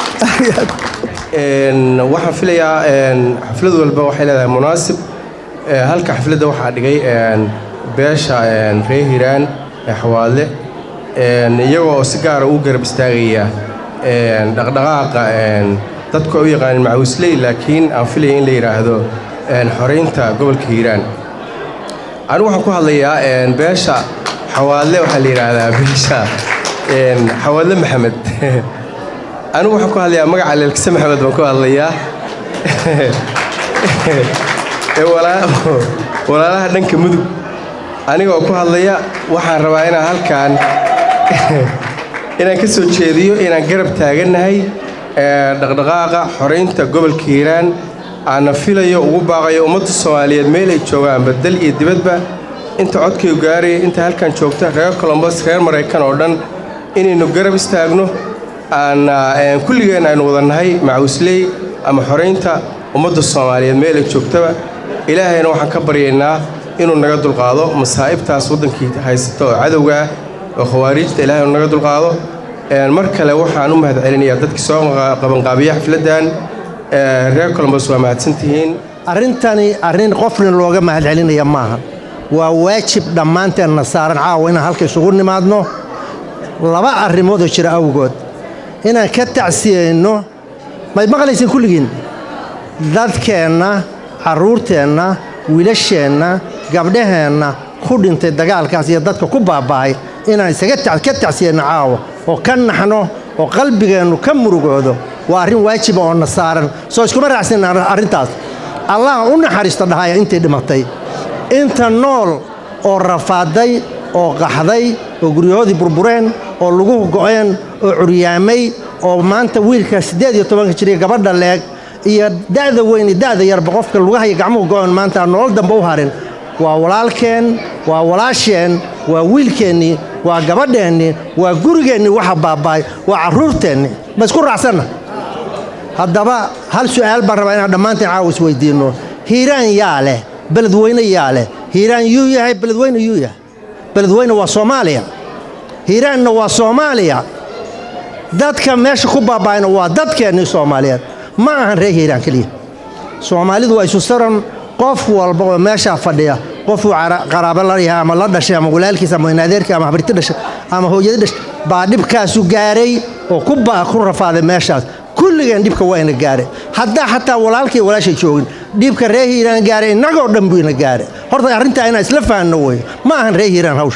waxaan filayaa xaflad walba waxay leedahay munaasib halka xafladda waxaa dhigay beesha reer hiiraan ee xawaadle iyagoo oo si gaara u garab istaagaya dhaqdhaqaaqa dadku ay u yaqaanin macawisley laakiin aan filaya in la yidhaahdo xoraynta gobolka hiiraan anigu waxaan ku hadlayaa beesha xawaadle waxaa la yidhaahdaa beesha xawaadle maxamed anigu waxaan ku hadlayaa magaca leelkise maxamed baan ku hadlayaa walaalaha dhanka mudug anigoo ku hadlaya waxaan rabaa inaan halkaan inaan ka soo jeediyo inaan garab taagannahay dhaqdhaqaaqa xoraynta gobolka hiiraan aana filayo ugu baaqayo ummadda soomaaliyeed meel ay joogaanba dal iyo dibadba inta codkaygu gaaraya inta halkan joogta reer colombos reer maraykan oo dhan inaynu garab istaagno aana kulligeen aynu wadannahay macawisley ama xoraynta ummadda soomaaliyeed meel ay joogtaba ilaahayna waxaan ka baryaynaa inuu naga dulqaado masaa'ibtaas waddankii haysata oo cadowga ah oo khawaariijta ilahay inu naga dulqaado mar kale waxaan u mahad celinayaa dadkii soo qabanqaabiya xafladdan reer colombos waa mahadsantihiin arrintani arrin qofna looga mahadcelinaya maaha waa waajib dhammaanteenna saaran caawa inaan halka isugu nimaadno laba arrimoodoo jira awgood inaan ka tacsiyeyno mayd maqlaysin kulligiin dadkeenna carruurteenna wiilasheenna gabdhaheenna ku dhintay dagaalkaas iyo dadka ku baaba'ay inaan isaga ka tacsiyeyno caawa oo ka naxno oo qalbigeennu ka murugoodo waa arrin waajiba oo na saaran soo iskuma raacsin arrintaas allah u naxariisto dhahaya intay dhimatay inta nool oo rafaaday oo qaxday oo guryahoodii burbureen oo luguhu go'een oo curyaamay oo maanta wiilka siddeed iyo tobanka jiriya gabadha leeg iyo da'da weyni da'da yarba qofka lugahaya gacmuhu go'een maanta aan nolol dambe u harin waa walaalkeen waa walaasheen waa wiilkeennii waa gabadheennii waa gurigeennii waxa baaba'ay waa carruurteennii ma isku raacsanna haddaba hal su'aal baan rabaa inaan dhammaanteen caawa isweydiinno hiiraan yaa leh beledweyne yaa leh hiiraan yuu yahay beledweyne yuu yahay beledweyne waa soomaaliya hiiraanna waa soomaaliya dadka meesha ku baaba'ayna waa dadkeennii soomaaliyeed ma ahan reer hiiraan keliya soomaalidu waa isu saran qof walba oo meeshaa fadhiya qofuu qaraabo la yahay ama la dhashay ama walaalkiis ama inaadeerkii ama habriti dhashay ama hooyadi dhashay baa dhibkaasu gaaray oo ku ku rafaaday meeshaas kulligeen dhibka waa ina gaare haddaa xataa walaalkii walaashay joogin dhibka reer hiiraan gaaray innagoo dhan buu ina gaare horta arrintaa inaan isla fahanno wey ma ahan reer hiiraan hawsha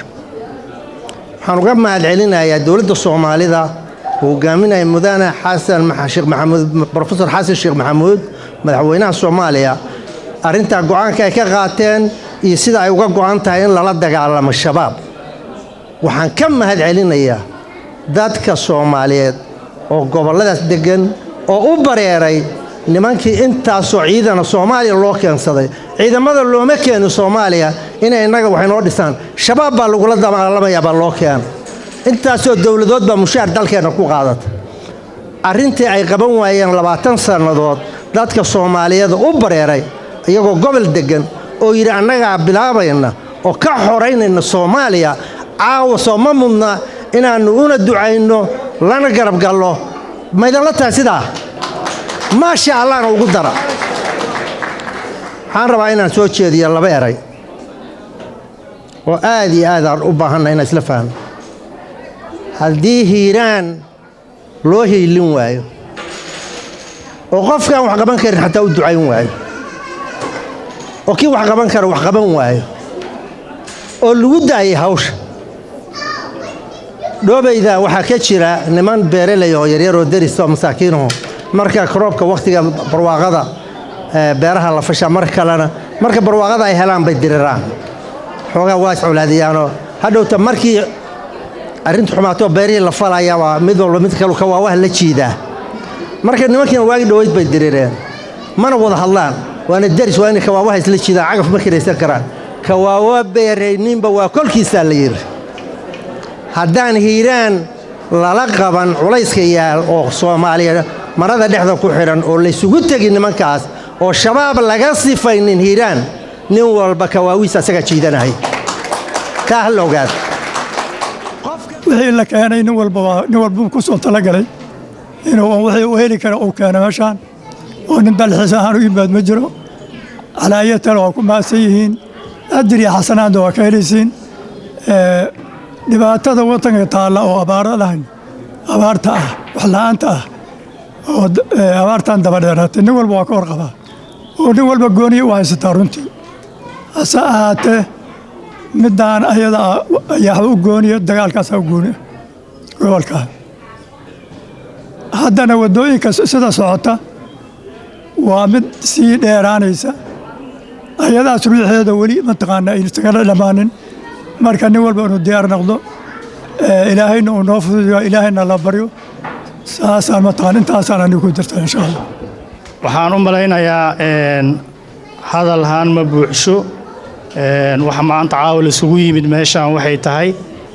waxaan uga mahadcelinayaa dowladda soomaalida uu hogaaminaya mudane xasan sheekh maxamuud brofesor xasan sheekh maxamuud madaxweynaha soomaaliya arrintaa go'aanka ay ka qaateen iyo sida ay uga go'an tahay in lala dagaalamo shabaab waxaan ka mahadcelinayaa dadka soomaaliyeed oo gobolladaas deggan oo u bareeray nimankii intaasoo ciidana soomaaliya loo keensaday ciidamada looma keenin soomaaliya inay innaga wax inoo dhisaan shabaab baa lagula dagaalamayaa baa loo keena intaasoo dowladood baa mushaar dalkeenna ku qaadata arrintii ay qaban waayeen labaatan sannadood dadka soomaaliyeed u bareeray iyagoo gobol deggan oo yidhi annagaa bilaabayna oo ka xoraynayna soomaaliya caawa soo ma mudna inaannu una ducayno lana garab gallo maydinla tahay sidaa maasha allahna ugu dara waxaan rabaa inaan soo jeediyo laba eray oo aad iyo aad aan u baahanna inaan isla fahno haddii hiiraan loo hiilin waayo oo qofkaan wax qaban karin xataa u ducayn waayo oo kii wax qaban kara wax qaban waayo oo lagu daayay hawsha dhoobayda waxaa ka jira niman beerelay oo yaryaroo deris oo masaakiinaho marka roobka wakhtiga barwaaqada beeraha la fasha mar kalena marka barwaaqada ay helaan bay diriraan xoogaa waa iscolaadiyaanoo hadhowta markii arrintu xumaatoo beerihii la falaya waa mid walba mid kalu kawaawaha la jiidaa marka nimankiina waagi dhoweyd bay dirireen mana wada hadlaan waana deris waa inay kawaawaha isla jiidaan cagaf ma kiraysan karaan kawaawa beerayninba waa kolkiisaa la yidhi haddaan hiiraan lala qaban culayska yaal oo soomaaliya marada dhexda ku xidhan oo laysugu tegin nimankaas oo shabaab laga sifaynin hiiraan nin walba kawaawiis asaga jiidanahay taa ha la ogaada wixii la keenay nin walba nin walbuu ku soo talagalay inuu wixii uu heli kara uu keeno meeshaan oo nin dalxiis ahaan u yimaad ma jiro calaayatana waa ku mahadsan yihiin ajir iyo xasanaadna waa ka helaysiin dhibaatada wadanka taalla oo abaaro lahayn abaarta ah waxla'aanta ah oo abaartan dabadheeraatay nin walba waa ka warqabaa oo nin walba gooniya u haysataa runtii hase ahaatee middaan ayada ayaa u gooniya dagaalkaasaa u gooniya gobolkaa haddana waddooyinka sida socota waa mid sii dheeraanaysa ayadaas ruuxeeda weli mataqaana aynu isagala dhammaanin marka nin walba inuu diyaar noqdo ilaahayna uu noo fududiyo ilaahayna la baryo saasaan mataqaan intaasaan anigu ku jirta insha allah waxaan u malaynayaa hadal haan ma buuxsho waxa maanta caawa isugu yimid meeshaan waxay tahay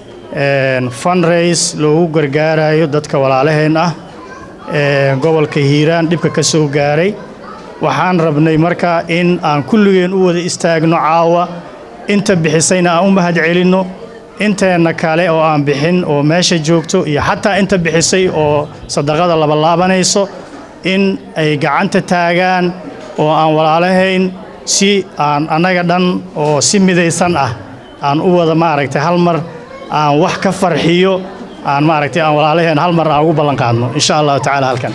fundraise loogu gargaarayo dadka walaalaheen ah gobolka hiiraan dhibka ka soo gaaray waxaan rabnay markaa in aan kulligeen u wada istaagno caawa inta bixisayna aan u mahad celinno inteenna kale oo aan bixin oo meesha joogto iyo xataa inta bixisay oo sadaqada labalaabanayso in ay gacanta taagaan oo aan walaalahayn si aan annaga dhan oo si midaysan ah aan u wada maaragtay hal mar aan wax ka farxiyo aan maaragtay aan walaalahayn hal mar aan ugu ballan qaadno insha allahu tacaala halkan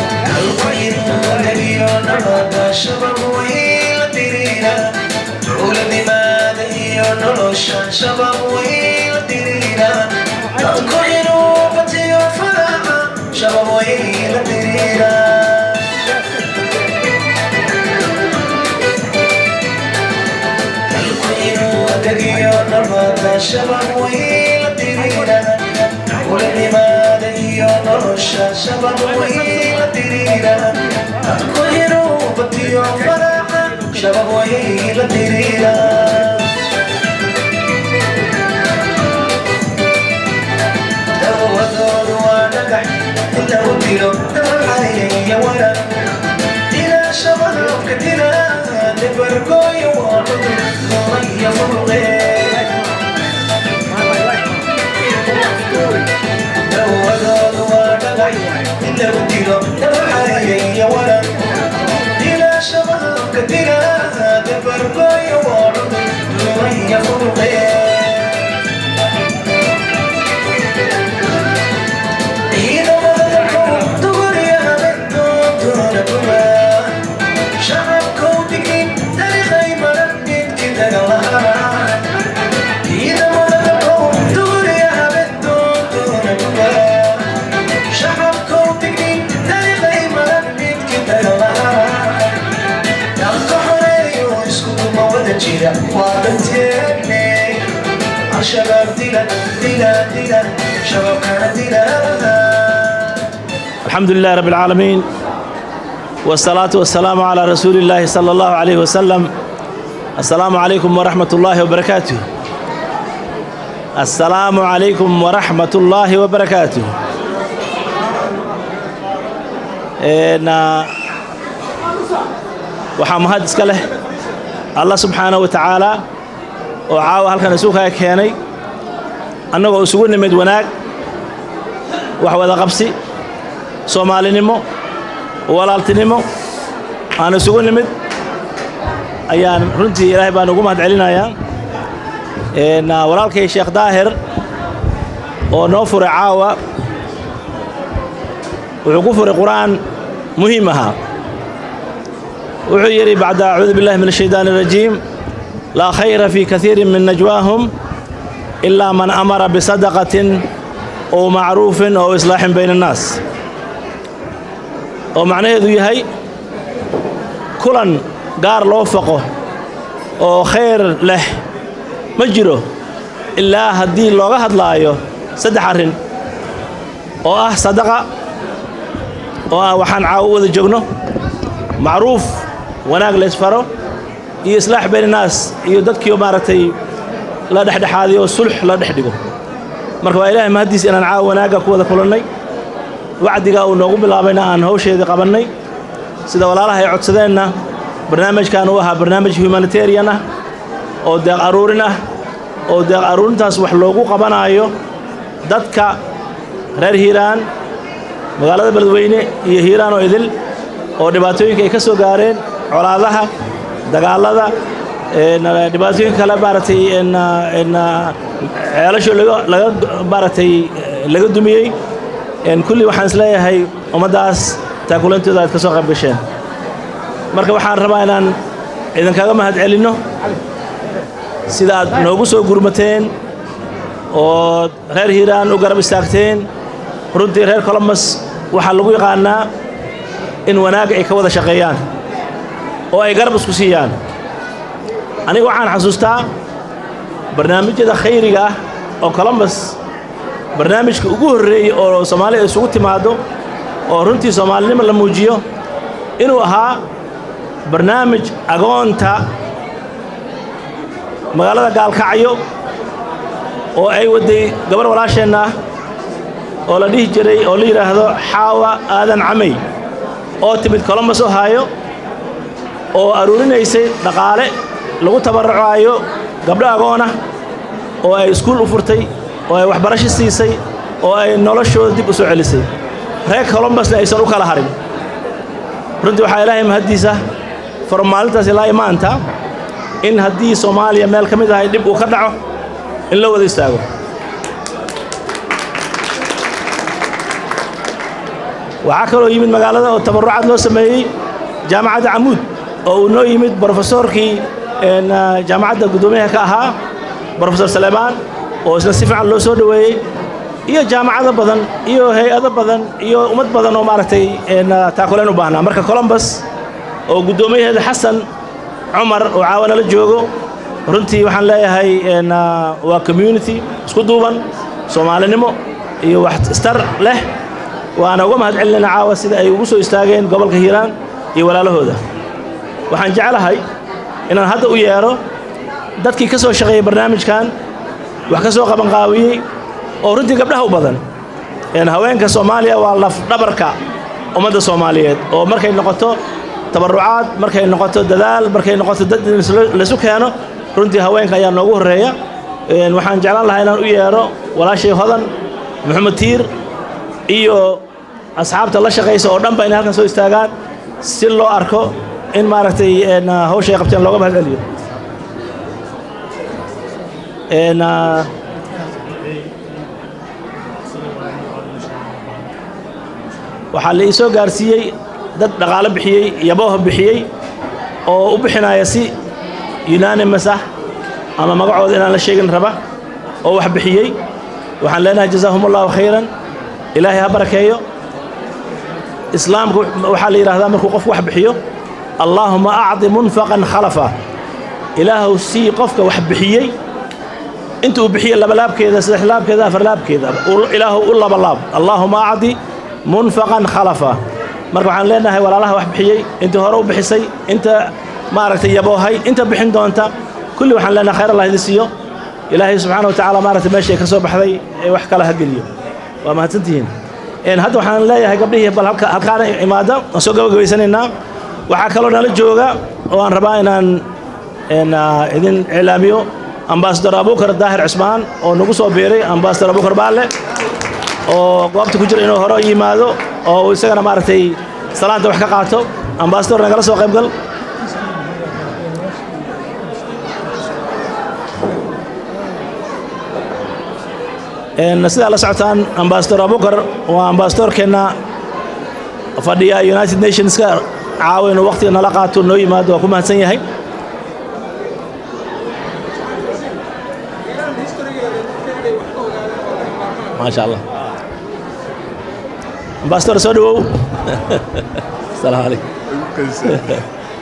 شباب ويلا ترينا ولماذا هي نرشا شباب ويلا ترينا كل روبتي وفرحة شباب ويلا ترينا دوّدوا ونجح إلا وديروا دمعي يا ولد إلى شباب كتيرا نبرقوا يوارد نغير فرغي شباب دينا دينا دينا شباب كان دينا الحمد لله رب العالمين والصلاة والسلام على رسول الله صلى الله عليه وسلم السلام عليكم ورحمة الله وبركاته السلام عليكم ورحمة الله وبركاته إن waxaa mahad iska leh allah subxaanahu wa tacaala oo caawa halkan isuukaa keenay annagoo isugu nimid wanaag wax wada qabsi soomaalinimo walaaltinimo aan isugu nimid ayaan runtii ilaahay baan ugu mahad celinayaa walaalkay sheekh daahir oo noo furay caawa wuxuu ku furay qur'aan muhiim ahaa wuxuu yidhi bacda acuudu billahi min ashaydaani arajiim laa khayra fii kaiirin min najwaahum ilaa man amara bisadaqatin ow macruufin ow islaaxin bayna annaas oo macnaheedu yahay kulan gaar loo faqo oo khayr leh ma jiro ilaa haddii looga hadlaayo saddex arrin oo ah sadaqa oo ah waxaan caawo wada joogno macruuf wanaag laysfaro iyo islaax baynanaas iyo dadkiio maaragtay la dhexdhexaadiyo sulx la dhex dhigo marka waa ilaahay mahaddiis inaan caawa wanaagga ku wada kulannay wacdiga uu noogu bilaabayna aan hawsheedii qabannay sida walaalaha ay codsadeenna barnaamijkan uu ahaa barnaamij humanitarian ah oo deeq aruurin ah oo deeq aruurintaas wax loogu qabanaayo dadka reer hiiraan magaalada beledweyne iyo hiiraan oo idil oo dhibaatooyinka ay ka soo gaareen colaadaha dagaallada dhibaatooyinka kale maaragtay ceelasho laga maaragtay laga dumiyey kulli waxaan isleeyahay ummaddaas taakulantooda aad ka soo qayb gasheen marka waxaan rabaa inaan idinkaga mahad celinno sida aad noogu soo gurmateen oo reer hiiraan u garab istaagteen runtii reer colombus waxaa lagu yaqaannaa in wanaag ay ka wada shaqeeyaan oo ay garab isku siiyaan aniga waxaan xasuustaa barnaamijyada khayriga ah oo colombus barnaamijka ugu horreeyey oo soomaalida isugu timaaddo oo runtii soomaalinimo la muujiyo inuu ahaa barnaamij agoonta magaalada gaalkacyo oo ay wadday gabar walaasheenna ah oo la dhihi jiray oo la yidhaahdo xaawa aadan camay oo timid colombus ohaayo oo aruurinaysay dhaqaale lagu tabarrucaayo gabdho agoonah oo ay iskuul u furtay oo ay waxbarasho siisay oo ay noloshooda dib u soo celisay reer colombusna aysan u kala harin runtii waxaa ilaahay mahaddiisa far maalintaas ilaa imaanta in haddii soomaaliya meel ka mid ahay dhib uu ka dhaco in la wada istaago waxaa kaloo yimid magaalada oo tabarucaad loo sameeyey jaamacadda camuud oo uu noo yimid brofesorkii jaamacadda guddoomiyaha ka ahaa brofesor saleemaan oo isna si fiican loo soo dhoweeyey iyo jaamacado badan iyo hay-ado badan iyo ummad badan oo maaragtay taakuleen u baahnaa marka colombus oo guddoomiyaheeda xasan cumar oo caawana la joogo runtii waxaan leeyahay waa community isku duuban soomaalinimo iyo wax istar leh waana uga mahad celinayna caawa sida ay ugu soo istaageen gobolka hiiraan iyo walaalahooda waxaan jeclahay inaan hadda u yeedho dadkii ka soo shaqeeyey barnaamijkan wax ka soo qabanqaabiyey oo runtii gabdhaha u badan haweenka soomaaliya waa lafdhabarka ummadda soomaaliyeed oo markay noqoto tabarucaad markay noqoto dadaal markay noqoto dad laysu keeno runtii haweenka ayaa noogu horreeya waxaan jeclaan lahaa inaan u yeedho walaashay hodan maxamed tiir iyo asxaabta la shaqaysa oo dhanba inay halkan soo istaagaan si loo arko in maaragtay hawsha ay qabteen looga mahad celiyo waxaa la ii soo gaarsiiyey dad dhaqaalo bixiyey yabooha bixiyey oo u bixinaya si unanimus ah ama magacooda inaan la sheegin raba oo wax bixiyey waxaan leenahay jazaahum allahu khayran ilaahay ha barakeeyo islaamku waxaa la yidhahdaa markuu qofku wax bixiyo allaahuma acdi munfaqan khalafa ilaahu sii qofka wax bixiyey inta uu bixiye labalaabkeeda saddex laabkeeda afar laabkeeda ilaahu u labalaab allaahuma acdi munfaqan khalafa marka waxaan leenahay walaalaha wax bixiyey intii hore u bixisay inta maaragtay yaboohay inta bixin doonta kulli waxaan leenahay khayr allah idin siiyo ilaahay subxaana wa tacaala maaragtay meeshay ka soo baxday ee wax kala ha geliyo waa mahadsantihiin hadda waxaan leeyahay gabdhihii bal halkaana imaada waan soo gabagabaysanaynaa waxaa kaloo nala jooga oo aan rabaa inaan idin iclaamiyo ambasador abukar daahir cismaan oo nagu soo biiray ambasador abukar baalle oo goobta ku jira inuu hore yimaado oo uu isagana maaragtay salaanta wax ka qaato ambasador nagala soo qaybgal sidaa la socotaan ambasador abukar waa ambasadorkeenna fadhiya united nationska caawa inuu waqtiga nala qaato noo yimaado waa ku mahadsan yahay maasha allah ambasador soo dhawow asalaamu calaykum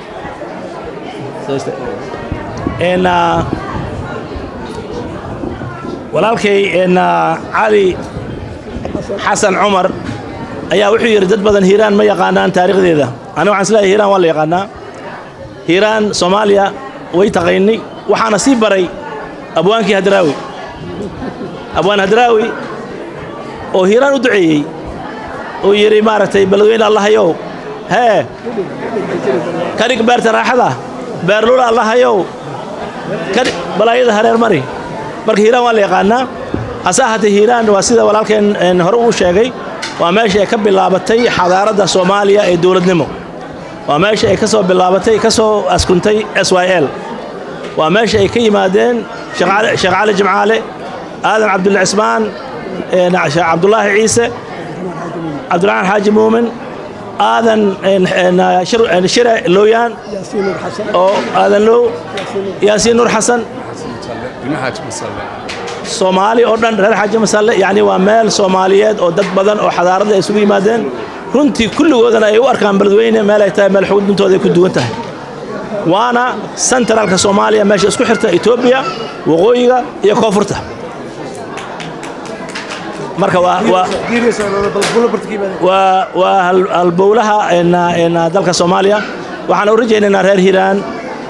walaalkay cali xasan cumar ayaa wuxuu yidhi dad badan hiiraan ma yaqaanaan taariikhdeeda aniga waxaan isleeyahay hiiraan waa la yaqaanaa hiiraan soomaaliya way taqaynay waxaana sii baray abwaankii hadraawi abwaan hadraawi oo hiiraan u duceeyey uu yidhi maaragtay beledweyne allahayow hee kadhig beerta raaxada beerlula allahayow kadhig balaayada hareer mari marka hiiraan waa la yaqaanaa hase ahaatee hiiraan waa sida walaalkeen hore uu sheegay waa meesha ay ka bilaabatay xadaaradda soomaaliya ee dowladnimo waa meesha ay ka soo bilaabatay ka soo askuntay s y l waa meesha ay ka yimaadeen sheekh cali jimcaale aadan cabdulla cismaan sheekh cabdulaahi ciise cabdiraxmaan xaaji muumin aadan shire looyaan oo aadan low yaasiin nuur xasan soomaali oo dhan reer xaaji masalle yacni waa meel soomaaliyeed oo dad badan oo xadaaradda ay isugu yimaadeen runtii kulligoodana ay u arkaan beledweyne meel ay tahay meel xuduntooda ay ku duwan tahay waana sentralka soomaaliya meesha isku xirta etoobiya waqooyiga iyo koonfurta marka waa waa waa halbowlaha dalka soomaaliya waxaan u rajaynaynaa reer hiiraan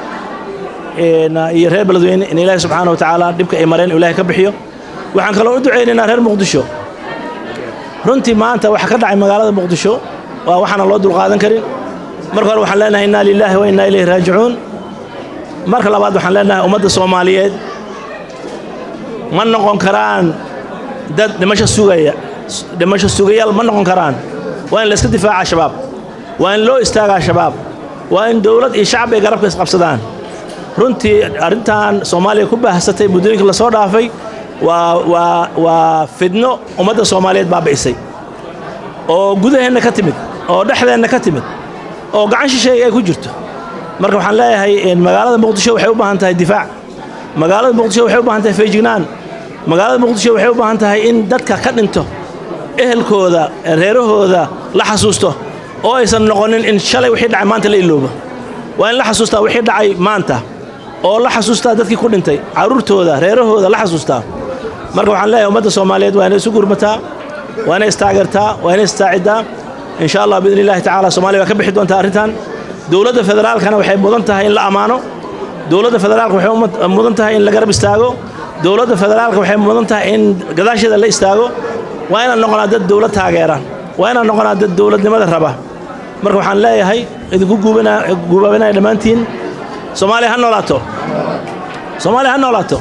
iyo reer beledweyne in ilaahi subxaana wa tacaala dhibka ay mareen ilahay ka bixiyo waxaan kaloo u ducaynaynaa reer muqdisho runtii maanta waxa ka dhacay magaalada muqdisho waa waxaana loo dulqaadan karin marka hore waxaan leenahay innaa lilaahi wa innaa ilayhi raajicuun marka labaad waxaan leenahay ummadda soomaaliyeed ma noqon karaan dad dhimasho sugaya dhimasho sugayaal ma noqon karaan waa in la iska difaaca shabaab waa in loo istaagaa shabaab waa in dowlad iyo shacab ay garabka isqabsadaan runtii arrintan soomaaliya ku baahsatay muddooyinka lasoo dhaafay waa waa waa fidno ummadda soomaaliyeed baabi'isay oo gudaheenna ka timid oo dhexdeenna ka timid oo gacan shisheeye ay ku jirto marka waxaan leeyahay magaalada muqdisho waxay u baahan tahay difaac magaalada muqdisho waxay u baahan tahay feejignaan magaalada muqdisho waxay u baahan tahay in dadka ka dhinto ehelkooda reerahooda la xasuusto oo aysan noqonin in shalay wixii dhacay maanta la iloobo waa in la xasuustaa wixii dhacay maanta oo la xasuustaa dadkii ku dhintay carruurtooda reerahooda la xasuustaa marka waxaan leeyahay ummadda soomaaliyeed waa inay isu gurmataa waa inay istaageertaa waa inay istaaciddaa in sha allah biidni illahi tacala soomaaliya waa ka bixi doontaa arrintan dowladda federaalkana waxay mudan tahay in la ammaano dowladda federaalka waxay mudan tahay in la garab istaago dowladda federaalka waxay mudan tahay in gadaasheeda la istaago waa inaan noqonaa dad dowlad taageera waa inaan noqonaa dad dowladnimada raba marka waxaan leeyahay idinku guubaabinaya dhammaantiin soomaaliya ha noolaato soomaaliya ha noolaato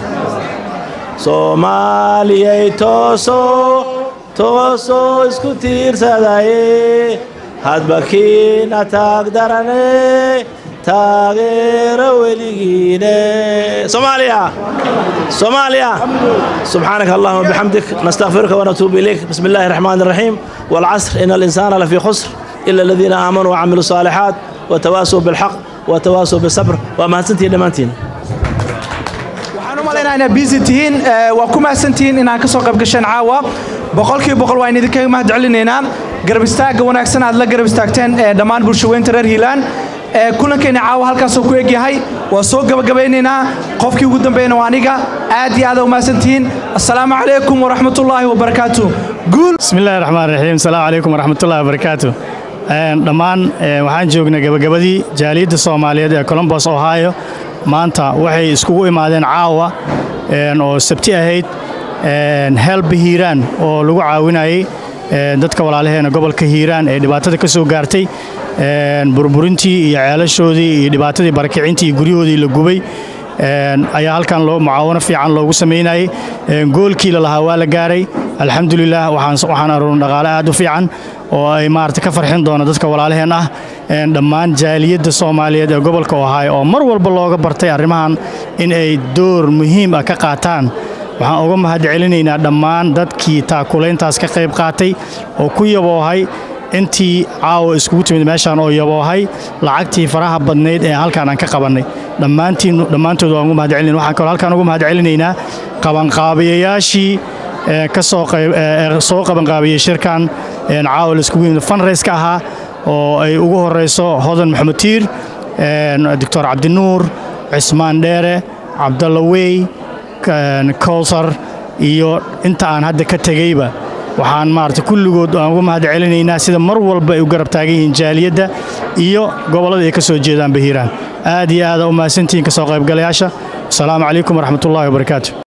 soomaaliyay tooso tooso isku tiirsadaye hadba kiina taag darane taageero weligiine soomaaliya soomaaliya subxaanaka allahuma bixamdik nastaghfiruka wanatuubu ilayk bismi illaahi raxmaani raxiim waalcasr ina alinsaana lafii khusr ila aladiina aamanuu wacamiluu saalixaat watawaasuu bilxaq watawaasuu bisabr waa mahadsantihiin dhammaantiin waxaan u malaynaa inaad biisi tihiin waa ku mahadsantihiin inaan ka soo qayb gasheen caawa boqolkiiba boqol waan idinkaga mahad celinaynaa garab istaagga wanaagsan aad la garab istaagteen dhammaan bulshaweynta reer hiilaan kulankeena caawa halkaasoo ku egyahay waa soo gabagabaynaynaa qofkii ugu dambeeyna waa aniga aad iyo aad u mahadsantihiin assalaamu calaykum waraxmatullaahi wabarakaatu guul بسم الله الرحمن الرحيم السلام عليكم ورحمة الله وبركاته dhammaan waxaan joognay gabagabadii jaaliyadda soomaaliyeed ee colombos ohio maanta waxay iskugu imaadeen caawa oo sabti ahayd helb hiiraan oo lagu caawinayay dadka walaalaheena gobolka hiiraan ee dhibaatada ka soo gaartay burburintii iyo ceelashoodii iyo dhibaatadii barakicintii iyo guryahoodii la gubay ayaa halkan mucaawano fiican loogu samaynayay goolkii la lahaa waa la gaaray alxamdulilah waxaan aruurin dhaqaale aad u fiican oo ay maarata ka farxin doono dadka walaalaheen ah dhammaan jaaliyadda soomaaliyeed ee gobolka ohaayo oo mar walba looga bartay arrimahan in ay door muhiim ah ka qaataan waxaan uga mahad celinaynaa dhammaan dadkii taakulayntaas ka qayb qaatay oo ku yaboohay intii caawa iskugu timid meeshaan oo yaboohay lacagtii faraha badnayd ee halkaan aan ka qabannay dhammaantiin dhammaantood waan ugu mahad celinayn waxaan kaloo halkaan ugu mahad celinaynaa qabanqaabiyayaashii ka soo qayb soo qabanqaabiyey shirkan caawa la iskugu yimid funrayska ahaa oo ay ugu horeyso hodan maxamed tiir doctor cabdinuur cismaan dheere cabdalla wey kowsar iyo inta aan hadda ka tegeyba waxaan maarata kulligood aan uga mahad celinaynaa sida mar walba ay u garab taagan yihiin jaaliyadda iyo gobollada ay ka soo jeedaan bahiiraan aad iyo aada u mahadsantihiin ka soo qaybgalayaasha asalaamu calaykum waraxmatullahi wabarakaatu